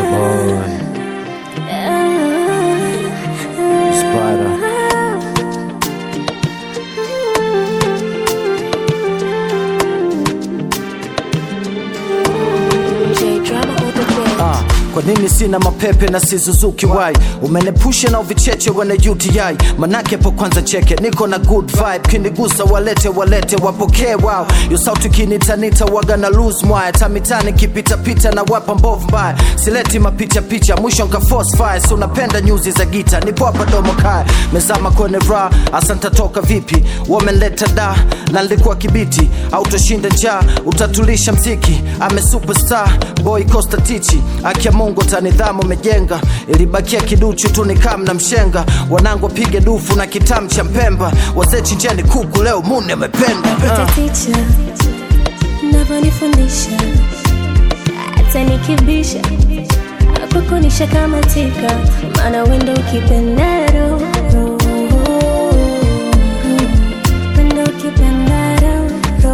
boy. Spider. J drama on the bed. Ah, kwa nini sina mapepe na sizuzuki wai umenepusha na uvicheche wana uti manake po kwanza cheke niko na good vibe kinigusa walete walete wapokee wao yo sauti kinitanita waga na lose mwaya tamitani kipitapita na wapa mbovu mbaya sileti mapicha picha mwisho nka force fire si unapenda nyuzi za gita nipo hapa domo kaya mezama kwenye ra asanta toka vipi wamenleta da na nilikuwa kibiti autoshinda njaa utatulisha mziki ame superstar boy costa tichi akia mungu tanidhamu umejenga ilibakia kiduchu tu nikam na mshenga wanangu wapige dufu na kitamu cha mpemba wazee chinjeni kuku leo mune amependa Pita uh. ticha navyonifundisha hata nikibisha kukunisha kama tika maana wendo ukipendaro wendo ukipendaro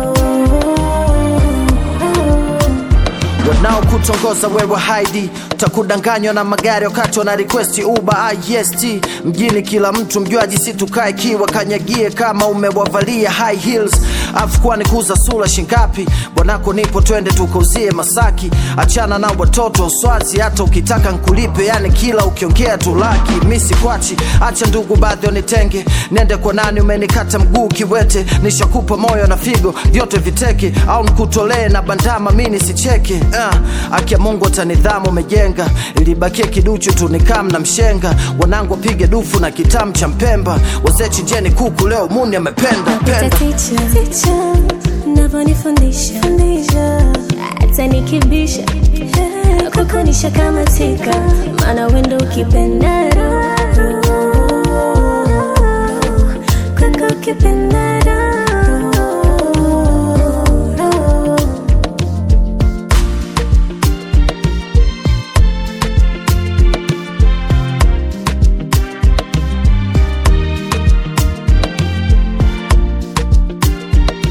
wanaokutongoza wewe haidi utakudanganywa na magari wakati wana requesti uba ist mjini kila mtu mjuaji si tukae kiwa kanyagie kama umewavalia high heels afu kwani kuza sura shingapi bwanako nipo twende tukauzie masaki achana na watoto swazi hata ukitaka nkulipe yani kila ukiongea tu laki misi kwachi acha ndugu baadhi wanitenge nende kwa nani umenikata mguu kiwete nishakupa moyo na figo vyote viteke au nkutolee na bandama mi nisicheke uh, akia mungu atanidhamu umejenga ilibakia kiduchu tu nikam na mshenga wanangu wapige dufu na kitamu cha mpemba wazee chinjeni kuku leo muni amependa Pita penda ticha ticha navyonifundisha hata nikibisha kukunisha kama tika maana wendo ukipendaro kuku ukipendaro